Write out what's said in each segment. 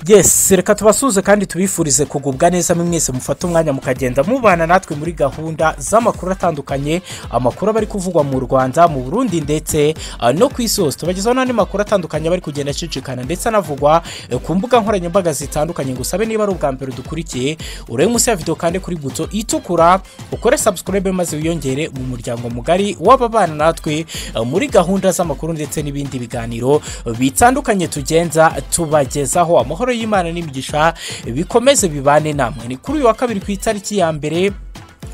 yesi reka tubasuhuze kandi tubifurize kugubwa neza mwese mufate umwanya mukagenda mubana natwe muri gahunda z'amakuru atandukanye amakuru aba ari kuvugwa mu rwanda mu burundi ndetse ah, no ku isi hose tubagezaho n'andi makuru atandukanye aba ari kugenda acicikana ndetse anavugwa eh, ku mbuga nkoranyambaga zitandukanye ngo usabe niba ari ubwa mbere dukurikiye urebe munsi ya video kandi kuri buto itukura ukore subscribe maze wiyongere mu muryango mugari w'ababana natwe eh, muri gahunda z'amakuru ndetse n'ibindi biganiro eh, bitandukanye tugenza tubagezaho amahoro y'imana n'imigisha eh, bikomeze bibane namwe ni kuri uyu wa kabiri ku itariki ya mbere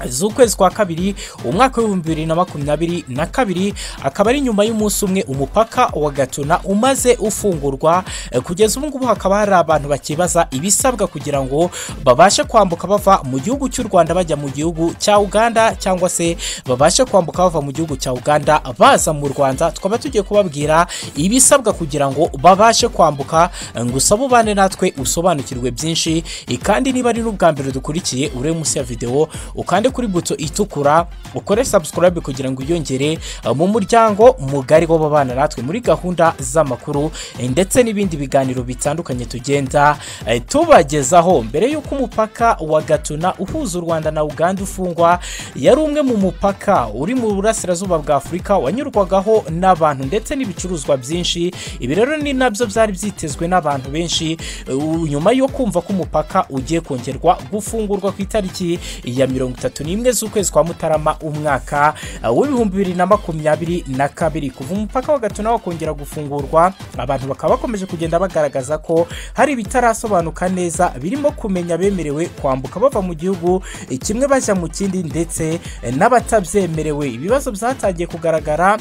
z'ukwezi kwa kabiri umwaka w'ibihumbi bibiri na makumyabiri na kabiri akaba ari nyuma y'umunsi umwe umupaka wa gatuna umaze ufungurwa Eh, kugeza ubu ngubu hakaba hari abantu bakibaza ibisabwa kugira ngo babashe kwambuka bava mu gihugu cy'u rwanda bajya mu gihugu cya uganda cyangwa se babashe kwambuka bava mu gihugu cya uganda baza mu rwanda tukaba tugiye kubabwira ibisabwa kugira ngo babashe kwambuka Eh, ngo usabe ubane natwe usobanukirwe byinshi Eh, kandi niba ari n'ubwa mbere dukurikiye urebe munsi ya videwo ukande kuri buto itukura ukore subscribe kugira ngo wiyongere eh, mu muryango mugari w'ababana natwe muri gahunda z'amakuru eh, ndetse n'ibindi biganiro bitandukanye tugenda eh, tubagezaho mbere y'uko umupaka wa gatuna uhuza u rwanda na uganda ufungwa yari umwe mu mupaka uri mu burasirazuba bwa afurika wanyurwagaho n'abantu ndetse n'ibicuruzwa byinshi ibi rero ni nabyo byari byitezwe n'abantu benshi eh, u- nyuma yo kumva ko umupaka ugiye kongerwa gufungurwa ku itariki ya mirongo itatu n'imwe z'ukwezi kwa mutarama umwaka eh, w'ibihumbi bibiri na makumyabiri na kabiri kuva umupaka wa gatuna wakongera gufungurwa abantu bakaba bakomeje kugenda bagaragaza ko hari ibitarasobanuka neza birimo kumenya abemerewe kwambuka bava mu gihugu eh, kimwe bajya mu kindi ndetse eh, n'abatabyemerewe ibibazo byatangiye kugaragara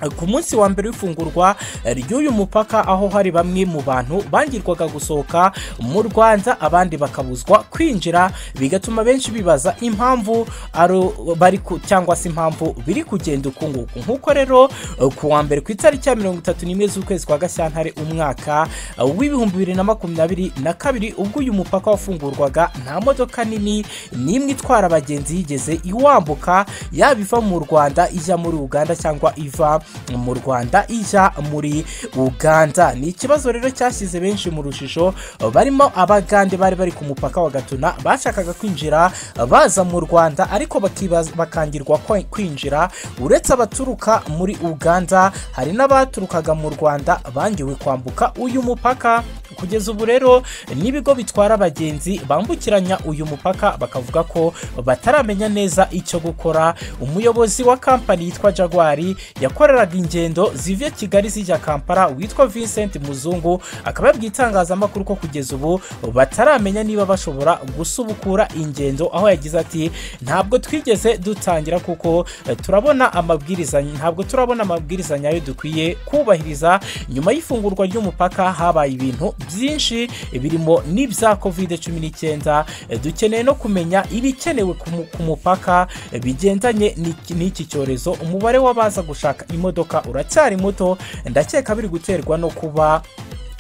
ku munsi wa mbere w'ifungurwa ry'uyu mupaka aho hari bamwe mu bantu bangirwaga gusohoka mu rwanda abandi bakabuzwa kwinjira bigatuma benshi bibaza impamvu ari- bari ku- cyangwa se impamvu biri kugenda uku nguku nk'uko rero ku wa mbere ku itariki ya mirongo itatu n'imwe z'ukwezi kwa gashyantare umwaka w'ibihumbi bibiri na makumyabiri na kabiri ubwo uyu mupaka wafungurwaga nta modoka nini n'imwe itwara abagenzi yigeze iwambuka yaba iva mu rwanda ijya muri uganda cyangwa iva mu rwanda ijya muri uganda ni ikibazo rero cyashyize benshi mu rujijo barimo abagande bari bari ku mupaka wa gatuna bashakaga kwinjira baza mu rwanda ariko bakibaza- bakangirwa kwe- kwinjira uretse abaturuka muri uganda hari n'abaturukaga mu rwanda bangiwe kwambuka uyu mupaka kugeza ubu rero n'ibigo bitwara abagenzi bambukiranya uyu mupaka bakavuga ko bataramenya neza icyo gukora umuyobozi wa kampani yitwa jagwari yakoreraga ingendo zivuye kigali zijya kampala witwa vincent muzungu akaba yabwiye itangazamakuru ko kugeza ubu bataramenya niba bashobora gusubukura ingendo aho yagize ati ntabwo twigeze dutangira kuko eh, turabona amabwiriza ntabwo turabona amabwiriza nyayo dukwiye kubahiriza nyuma y'ifungurwa ry'umupaka habaye ibintu byinshi birimo n'ibya covid cumi n'icyenda Eh, dukeneye no kumenya ibikenewe ku mu- ku mupaka eh, bigendanye n'iki- n'iki cyorezo umubare w'abaza gushaka imodoka uracyari muto ndakeka biri guterwa no kuba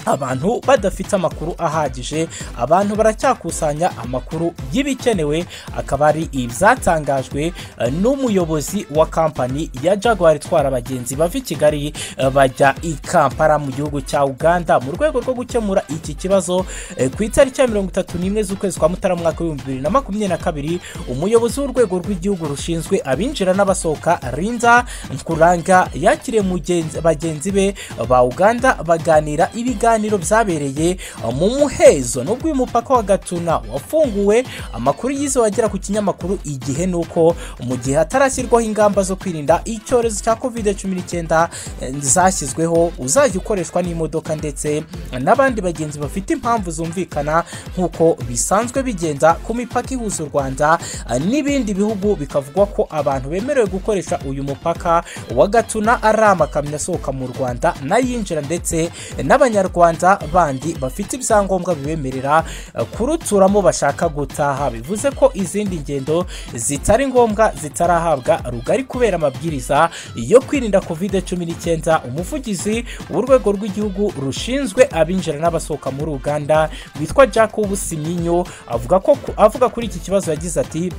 abantu badafite amakuru ahagije abantu baracyakusanya amakuru y'ibikenewe akaba ari ibyatangajwe eh, n'umuyobozi wa kampani ya jaguar itwara abagenzi bava i kigali eh, bajya i kampala mu gihugu cya uganda mu rwego rwo gukemura iki kibazo eh, ku itariki ya mirongo itatu n'imwe z'ukwezi kwa mutarama umwaka w'ibihumbi bibiri na makumyabiri na kabiri umuyobozi w'urwego rw'igihugu rushinzwe abinjira n'abasohoka rinda nkuranga yakiriye mugenzi- bagenzi be ba uganda baganira ibiganiro byabereye mu muhezo nubwo uyu mupaka wa gatuna wafunguwe amakuru yize wagera ku kinyamakuru igihe ni uko mu gihe hatarashyirwaho ingamba zo kwirinda icyorezo cya covid cumi n'icyenda eh, zashyizweho uzajya ukoreshwa n'imodoka ndetse n'abandi bagenzi bafite impamvu zumvikana nk'uko bisanzwe bigenda ku mipaka ihuza u rwanda eh, n'ibindi bihugu bikavugwa ko abantu bemerewe gukoresha uyu mupaka wa gatuna ari amakamyo asohoka mu rwanda n'ayinjira ndetse n'abanyarwanda bandi bafite ibyangombwa bibemerera eh, kuruturamo bashaka gutaha bivuze ko izindi ngendo zitari ngombwa zitarahabwa rugari kubera amabwiriza yo kwirinda covid cumi n'icyenda umuvugizi w'urwego rw'igihugu rushinzwe abinjira n'abasohoka muri uganda witwa jacob siminyo avuga ko avuga kuri iki kibazo yagize ati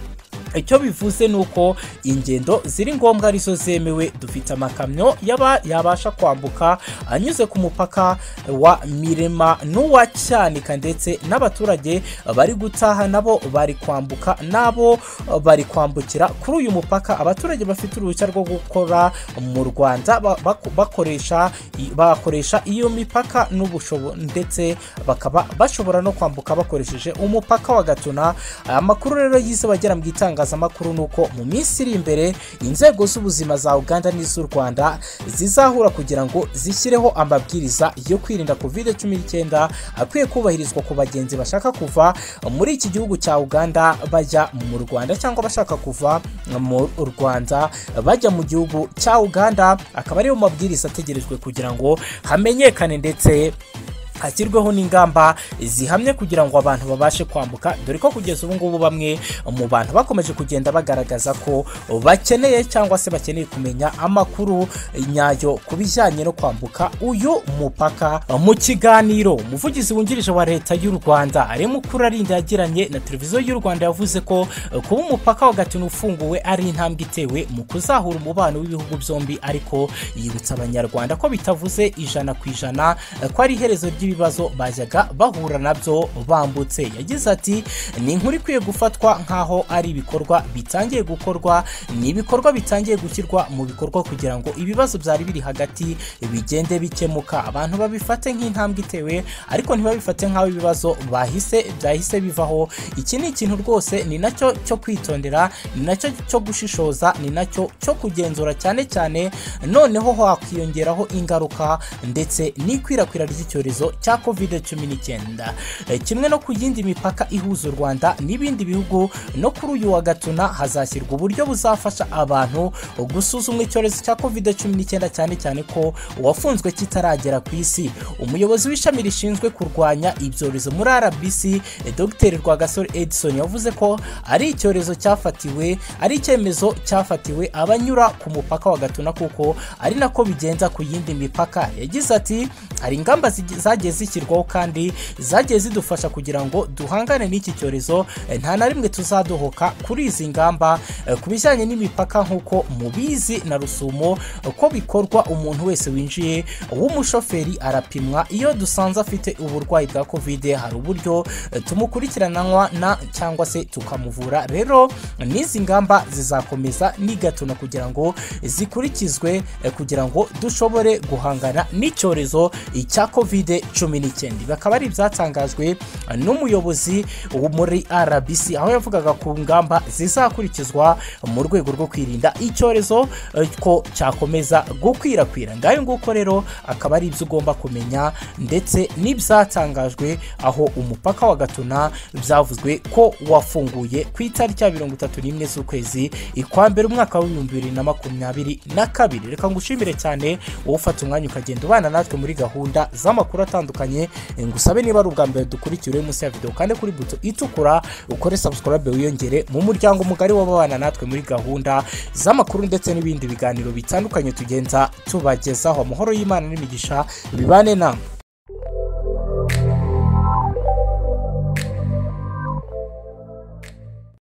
icyo bivuze ni uko ingendo ziri ngombwa arizo zemewe dufite amakamyo yaba yabasha kwambuka anyuze ku mupaka wa mirema n'uwa cyanika ndetse n'abaturage bari gutaha nabo bari kwambuka nabo bari kwambukira kuri uyu mupaka abaturage bafite uruhushya rwo gukora mu rwanda ba- bako- bakoresha bakoresha iyo mipaka n'ubushobo ndetse bakaba bashobora no kwambuka bakoresheje umupaka wa gatuna amakuru rero yize bagera mu itangazamakuru ni uko mu minsi iri imbere inzego z'ubuzima za uganda n'iz'u rwanda zizahura kugira ngo zishyireho amabwiriza yo kwirinda covid cumi n'icyenda akwiye kubahirizwa ku bagenzi bashaka kuva muri iki gihugu cya uganda bajya mu rwanda cyangwa bashaka kuva mu rwanda bajya mu gihugu cya uganda akaba ariyo mabwiriza ategerejwe kugira ngo hamenyekane ndetse hashyirweho n'ingamba zihamye kugira ngo abantu babashe kwambuka dore ko kugeza ubu ngubu bamwe mu bantu bakomeje kugenda bagaragaza ko bakeneye cyangwa se bakeneye kumenya amakuru nyayo ku bijyanye no kwambuka uyu mupaka mu kiganiro umuvugizi wungirije wa leta y'u rwanda ari arinda yagiranye na televiziyo y'u rwanda yavuze ko eh, kuba umupaka wa gatuna ufunguwe ari intambwe itewe mu kuzahura umubano w'ibihugu byombi ariko yibutsa abanyarwanda ko bitavuze ijana ku ijana eh, ko ari iherezo ry'ibibazo bajyaga bahura nabyo bambutse yagize ati ni inkuru ikwiye gufatwa nk'aho ari ibikorwa bitangiye gukorwa ni ibikorwa bitangiye gushyirwa mu bikorwa kugira ngo ibibazo byari biri hagati bigende bikemuka abantu babifate nk'intambwe itewe ariko ntibabifate nk'aho ibibazo bahise byahise bivaho iki ni ikintu rwose ni nacyo cyo kwitondera ni nacyo cyo gushishoza ni nacyo cyo kugenzura cyane cyane noneho hakwiyongeraho ingaruka ndetse n'ikwirakwira ry'icyorezo cya covid cumi n'icyenda Eh, kimwe no ku yindi mipaka ihuza u rwanda n'ibindi bihugu no kuri uyu wa gatuna hazashyirwa uburyo buzafasha abantu gusuzumwa icyorezo cya covid cumi n'icyenda cyane cyane ko uwafunzwe kitaragera ku isi umuyobozi w'ishami rishinzwe kurwanya ibyorezo muri rbc eh, dr rwagasore edison yavuze ko ari icyorezo cyafatiwe ari icyemezo cyafatiwe abanyura ku mupaka wa gatuna kuko ari nako bigenza ku yindi mipaka yagize ati hari ingamba zigi- zagiye zishyirwaho kandi zagiye zidufasha kugira ngo duhangane n'iki cyorezo eh, nta na rimwe tuzadohoka kuri izi ngamba eh, ku bijyanye n'imipaka nk'uko mubizi na rusumo eh, ko bikorwa umuntu wese winjiye w'umushoferi arapimwa iyo dusanze afite uburwayi bwa kovide hari uburyo eh, tumukurikiranwa na cyangwa se tukamuvura rero n'izi ngamba zizakomeza n'igatuna kugira ngo zikurikizwe eh, kugira ngo dushobore guhangana n'icyorezo cya kovide cumi n'icyenda ibi akaba ari ibyatangajwe eh, n'umuyobozi wo muri rbc aho yavugaga ku ngamba zizakurikizwa mu rwego rwo kwirinda icyorezo eh, ko cyakomeza gukwirakwira ngayo nguko rero akaba ari ibyo ugomba kumenya ndetse n'ibyatangajwe aho umupaka wa gatuna byavuzwe ko wafunguye ku itariki ya mirongo itatu n'imwe z'ukwezi ikwa mbere umwaka w'ibihumbi bibiri na makumyabiri na kabiri reka ngushimire cyane wowe ufata umwanya ukagenda ubana natwe muri gahunda z'amakuru atandukanye Eh, ngusabe niba ari ubwa mbere dukurikiye uri munsi ya videwo kandi kuri buto itukura ukore subscribe wiyongere mu muryango mugari w'ababana natwe muri gahunda z'amakuru ndetse n'ibindi biganiro bitandukanye tugenza tubagezaho amahoro y'imana n'imigisha bibane namwe